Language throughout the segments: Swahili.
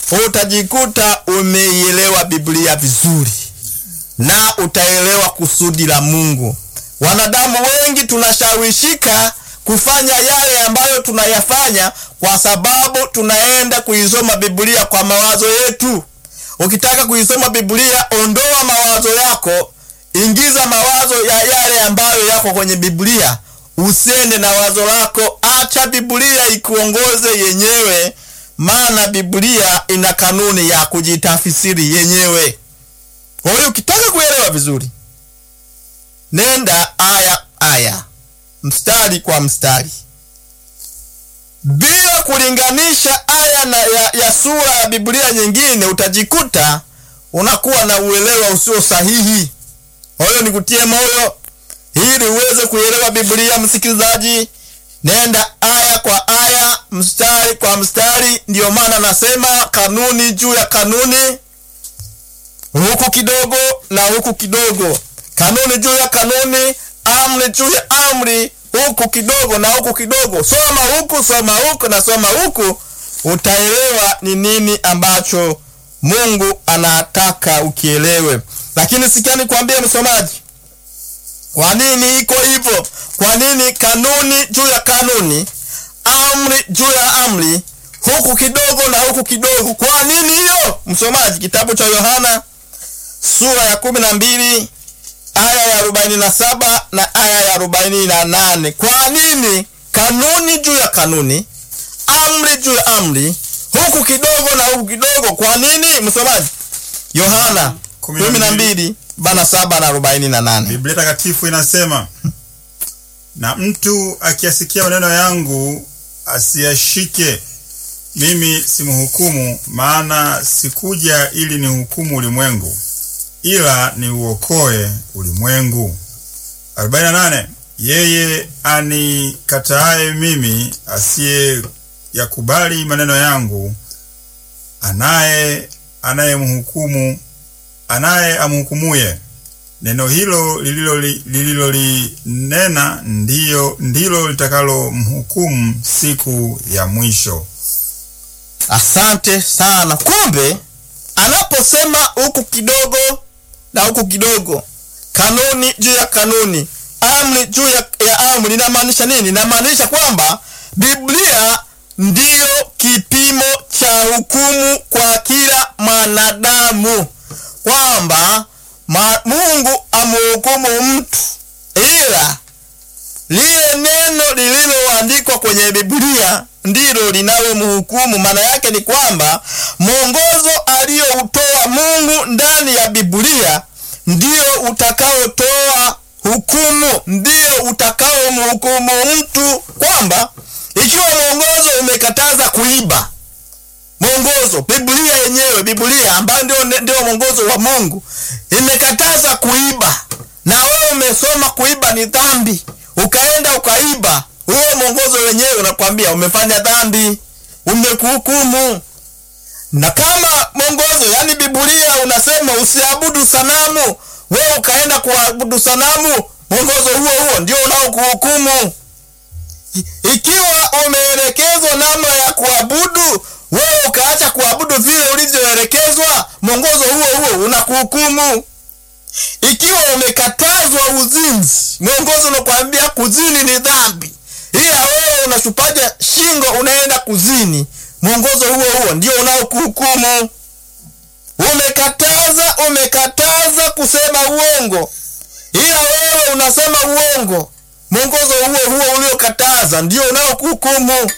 utajikuta umeielewa Biblia vizuri na utaelewa kusudi la Mungu. Wanadamu wengi tunashawishika kufanya yale ambayo tunayafanya kwa sababu tunaenda kuisoma Biblia kwa mawazo yetu. Ukitaka kuisoma Biblia, ondoa mawazo yako, ingiza mawazo ya yale ambayo yako kwenye Biblia. Usiende na wazo lako, acha Biblia ikuongoze yenyewe, maana Biblia ina kanuni ya kujitafsiri yenyewe. Kwa hiyo ukitaka kuelewa vizuri, nenda aya aya, mstari kwa mstari, bila kulinganisha aya na ya, ya sura ya Biblia nyingine, utajikuta unakuwa na uelewa usio sahihi. Kwa hiyo nikutie moyo ili uweze kuelewa Biblia, msikilizaji, nenda aya kwa aya, mstari kwa mstari. Ndiyo maana nasema kanuni juu ya kanuni, huku kidogo na huku kidogo, kanuni juu ya kanuni, amri juu ya amri, huku kidogo na huku kidogo. Soma huku, soma huku na soma huku, utaelewa ni nini ambacho Mungu anataka ukielewe. Lakini sikia nikwambie msomaji, kwa nini iko hivyo? Kwa nini kanuni juu ya kanuni, amri juu ya amri, huku kidogo na huku kidogo? Kwa nini hiyo, msomaji? Kitabu cha Yohana sura ya kumi na mbili aya ya arobaini na saba na aya ya arobaini na nane Kwa nini kanuni juu ya kanuni, amri juu ya amri, huku kidogo na huku kidogo? Kwa nini, msomaji? Yohana Kumi na kumi na mbili. mbili bana saba na arobaini na nane Biblia takatifu inasema, na mtu akiyasikia maneno yangu asiyashike, mimi simhukumu, maana sikuja ili nihukumu ulimwengu, ila niuokoe ulimwengu. 48 Yeye anikataaye mimi, asiye yakubali maneno yangu, anaye anayemhukumu anaye amhukumuye neno hilo lililolinena lililo lililolinena ndiyo ndilo litakalomhukumu siku ya mwisho. Asante sana. Kumbe anaposema huku kidogo na huku kidogo, kanuni juu ya kanuni, amri juu ya, ya amri, inamaanisha nini? Inamaanisha kwamba Biblia ndiyo kipimo cha hukumu kwa kila mwanadamu, kwamba ma, Mungu amhukumu mtu, ila lile neno lililoandikwa kwenye Biblia ndilo linalomhukumu. Maana yake ni kwamba mwongozo aliyoutoa Mungu ndani ya Biblia ndio utakaotoa hukumu, ndio utakaomhukumu mtu, kwamba ikiwa mwongozo umekataza kuiba, mwongozo Biblia yenyewe, Biblia ambayo ndio ndio mwongozo wa Mungu imekataza kuiba, na wewe umesoma kuiba ni dhambi, ukaenda ukaiba, huo mwongozo wenyewe unakwambia umefanya dhambi, umekuhukumu. Na kama mwongozo, yani Biblia unasema usiabudu sanamu, wewe ukaenda kuabudu sanamu, mwongozo huo huo ndio unaokuhukumu. Ikiwa umeelekezwa namna ya kuabudu, wewe ukaacha kuabudu vile ulivyoelekezwa, mwongozo huo huo unakuhukumu. Ikiwa umekatazwa uzinzi, mwongozo unakwambia kuzini ni dhambi, ila wewe unashupaja shingo unaenda kuzini, mwongozo huo huo ndio unaokuhukumu. Umekataza umekataza kusema uongo, ila wewe unasema uongo, mwongozo huo huo uliokataza ndio unaokuhukumu.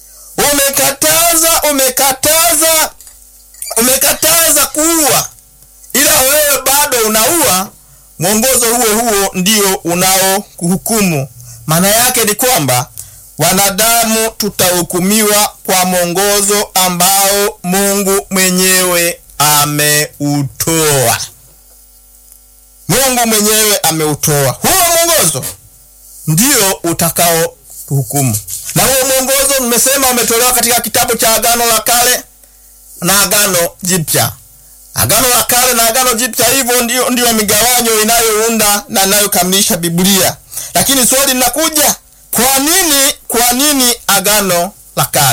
Umekataza umekataza umekataza kuua, ila wewe bado unaua, mwongozo huo huo ndio unaokuhukumu. Maana yake ni kwamba wanadamu tutahukumiwa kwa mwongozo ambao Mungu mwenyewe ameutoa. Mungu mwenyewe ameutoa huo mwongozo, ndio utakao kuhukumu. Na huo mwongozo nimesema umetolewa katika kitabu cha Agano la Kale na Agano Jipya. Agano la Kale na Agano Jipya, hivyo ndio, ndio migawanyo inayounda na inayokamilisha Biblia. Lakini swali linakuja, kwa nini kwa nini Agano la Kale?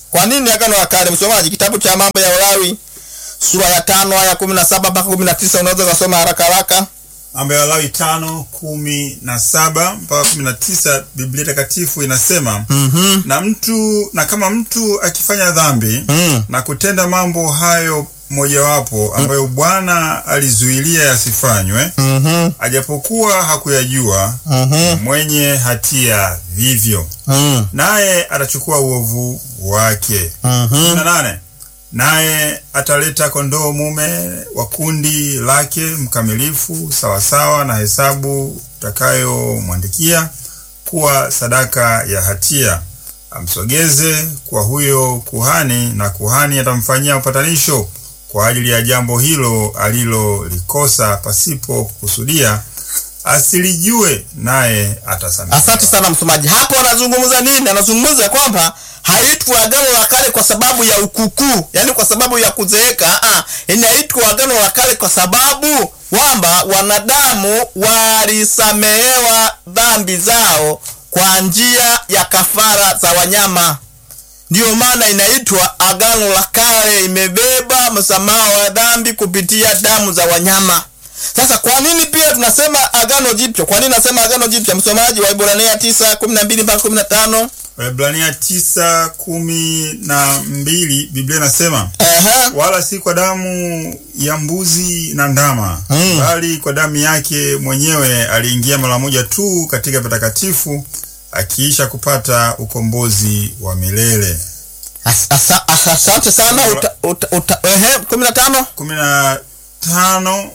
Kwa nini agano la kale? Msomaji, kitabu cha mambo ya Walawi sura ya tano aya kumi na saba mpaka kumi na tisa unaweza ukasoma haraka haraka. Mambo ya Walawi tano kumi na saba mpaka kumi na tisa Biblia Takatifu inasema Mhm. na mtu na kama mtu akifanya dhambi Mm. na kutenda mambo hayo mojawapo ambayo Bwana alizuilia yasifanywe, Mhm. ajapokuwa hakuyajua, Mhm. mwenye hatia vivyo, Mm. naye atachukua uovu wake. Mhm. kumi na nane naye ataleta kondoo mume wa kundi lake mkamilifu sawasawa na hesabu utakayomwandikia kuwa sadaka ya hatia, amsogeze kwa huyo kuhani, na kuhani atamfanyia upatanisho kwa ajili ya jambo hilo alilolikosa pasipo kukusudia, asilijue, naye atasamehewa. Asante sana msomaji. Hapo anazungumza nini? Anazungumza kwamba haitwi agano la kale kwa sababu ya ukukuu, yaani kwa sababu ya kuzeeka. Ah, inaitwa agano la kale kwa sababu kwamba wanadamu walisamehewa dhambi zao kwa njia ya kafara za wanyama. Ndiyo maana inaitwa agano la kale, imebeba msamaha wa dhambi kupitia damu za wanyama. Sasa kwa nini pia tunasema agano jipya? Kwa nini nasema agano jipya? Msomaji wa Ibrania 9 12 mpaka 15. Waebrania tisa kumi na mbili Biblia inasema Ehe. wala si kwa damu ya mbuzi na ndama Mm. bali kwa damu yake mwenyewe aliingia mara moja tu katika patakatifu akiisha kupata ukombozi wa milele. As- asa- as- Asante sana. Uta, uta, uta, ehe, 15. kumi na tano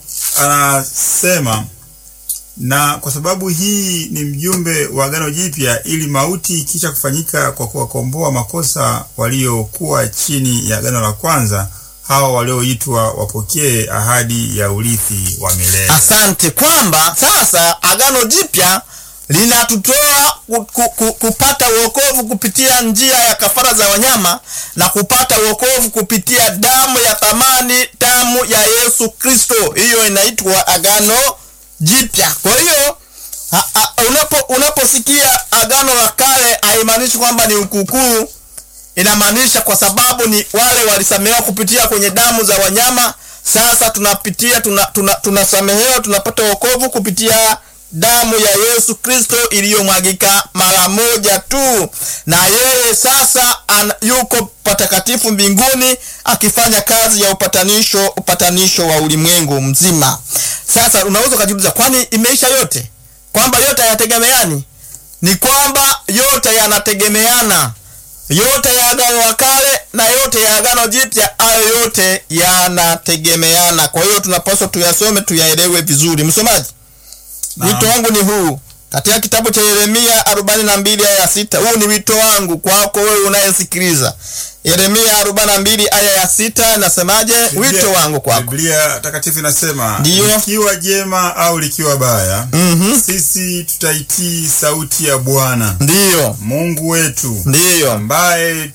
anasema na kwa sababu hii ni mjumbe wa agano jipya, ili mauti ikisha kufanyika kwa kuwakomboa makosa waliokuwa chini ya agano la kwanza, hawa walioitwa wapokee ahadi ya urithi wa milele. Asante kwamba sasa agano jipya linatutoa ku, ku, ku, kupata wokovu kupitia njia ya kafara za wanyama na kupata wokovu kupitia damu ya thamani, damu ya Yesu Kristo. Hiyo inaitwa agano jipya. Kwa hiyo a- a- unapo unaposikia agano la kale haimaanishi kwamba ni ukukuu inamaanisha kwa sababu ni wale walisamehewa kupitia kwenye damu za wanyama. Sasa tunapitia tuna, tuna, tunasamehewa tunapata wokovu kupitia damu ya Yesu Kristo iliyomwagika mara moja tu, na yeye sasa an, yuko patakatifu mbinguni akifanya kazi ya upatanisho, upatanisho wa ulimwengu mzima. Sasa unaweza ukajiuliza, kwani imeisha yote? Kwamba yote hayategemeani? Ni kwamba yote yanategemeana yote ya agano la kale na yote ya agano jipya, hayo yote yanategemeana. Kwa hiyo tunapaswa tuyasome, tuyaelewe vizuri. Msomaji, Naam. wito wangu ni huu katika kitabu cha Yeremia 42 aya ya sita. Huu ni wito wangu kwako wewe unayesikiliza. Yeremia 42 aya ya sita nasemaje? Wito wangu kwako. Biblia takatifu inasema Ndiyo. likiwa jema au likiwa baya, Mhm. sisi tutaitii sauti ya Bwana Ndiyo, Mungu wetu ndiyo. ambaye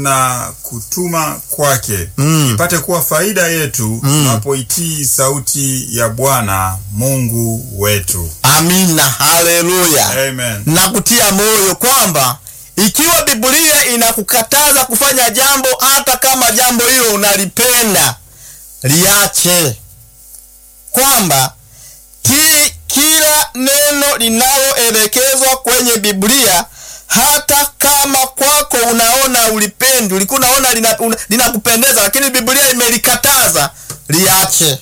tunakutuma kwake Mm. ipate kuwa faida yetu tunapoitii sauti ya Bwana Mungu wetu. Amina, haleluya. Amen. na kutia moyo kwamba ikiwa Biblia inakukataza kufanya jambo, hata kama jambo hilo unalipenda, liache. Kwamba ki, kila neno linaloelekezwa kwenye Biblia, hata kama kwako unaona ulipendi, ulikuwa unaona lina- una- linakupendeza, lakini Biblia imelikataza, liache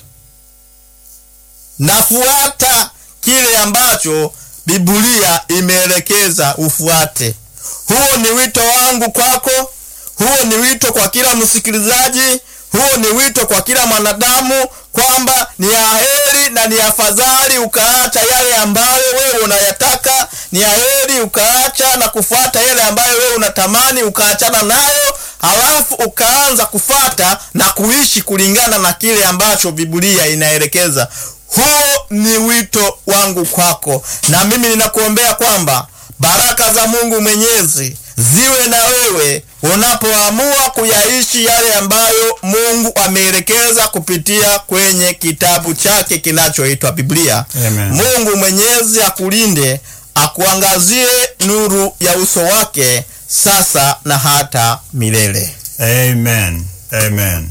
nafuata kile ambacho Biblia imeelekeza ufuate. Huo ni wito wangu kwako, huo ni wito kwa kila msikilizaji, huo ni wito kwa kila mwanadamu kwamba ni aheri na ni afadhali ukaacha yale ambayo wewe unayataka, ni aheri ukaacha na kufuata yale ambayo wewe unatamani, ukaachana nayo, halafu ukaanza kufata na kuishi kulingana na kile ambacho Biblia inaelekeza. Huo ni wito wangu kwako, na mimi ninakuombea kwamba baraka za Mungu Mwenyezi ziwe na wewe unapoamua kuyaishi yale ambayo Mungu ameelekeza kupitia kwenye kitabu chake kinachoitwa Biblia. Amen. Mungu Mwenyezi akulinde, akuangazie nuru ya uso wake sasa na hata milele. Amen. Amen.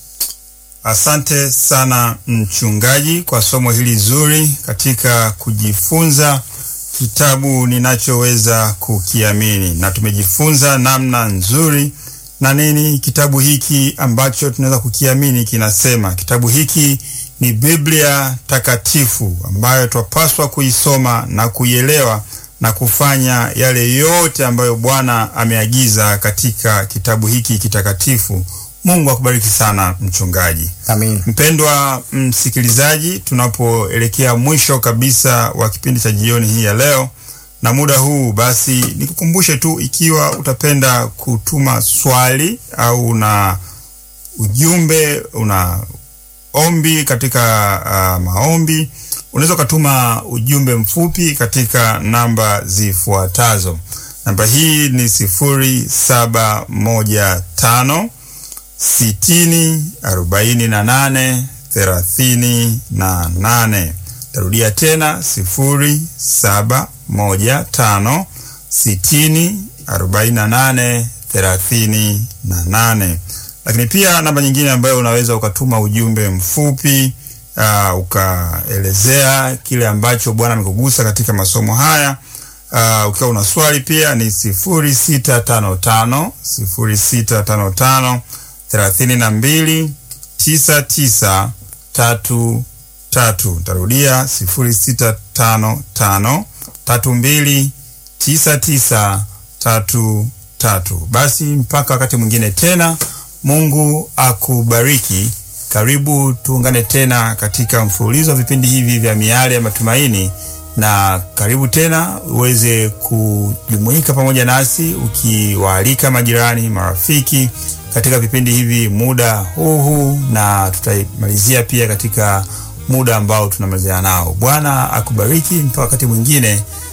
Asante sana mchungaji kwa somo hili zuri katika kujifunza kitabu ninachoweza kukiamini, na tumejifunza namna nzuri na nini kitabu hiki ambacho tunaweza kukiamini kinasema. Kitabu hiki ni Biblia takatifu ambayo twapaswa kuisoma na kuielewa na kufanya yale yote ambayo Bwana ameagiza katika kitabu hiki kitakatifu. Mungu akubariki sana mchungaji. Amin. Mpendwa msikilizaji, tunapoelekea mwisho kabisa wa kipindi cha jioni hii ya leo na muda huu, basi nikukumbushe tu, ikiwa utapenda kutuma swali au una ujumbe, una ombi katika uh, maombi, unaweza ukatuma ujumbe mfupi katika namba zifuatazo. Namba hii ni sifuri saba moja tano sitini arobaini na nane thelathini na nane. Tarudia tena sifuri saba moja tano sitini arobaini na nane thelathini na nane. Lakini pia namba nyingine ambayo unaweza ukatuma ujumbe mfupi uh, ukaelezea kile ambacho Bwana amekugusa katika masomo haya uh, ukiwa una swali pia ni sifuri sita tano tano sifuri sita tano tano thelathini na mbili tisa tisa tatu tatu. Tarudia sifuri sita tano tano tatu mbili tisa tisa tatu tatu. Basi mpaka wakati mwingine tena, Mungu akubariki. Karibu tuungane tena katika mfululizo wa vipindi hivi vya Miale ya Matumaini, na karibu tena uweze kujumuika pamoja nasi ukiwaalika majirani, marafiki katika vipindi hivi muda huu huu, na tutaimalizia pia katika muda ambao tunamalizia nao. Bwana akubariki mpaka wakati mwingine.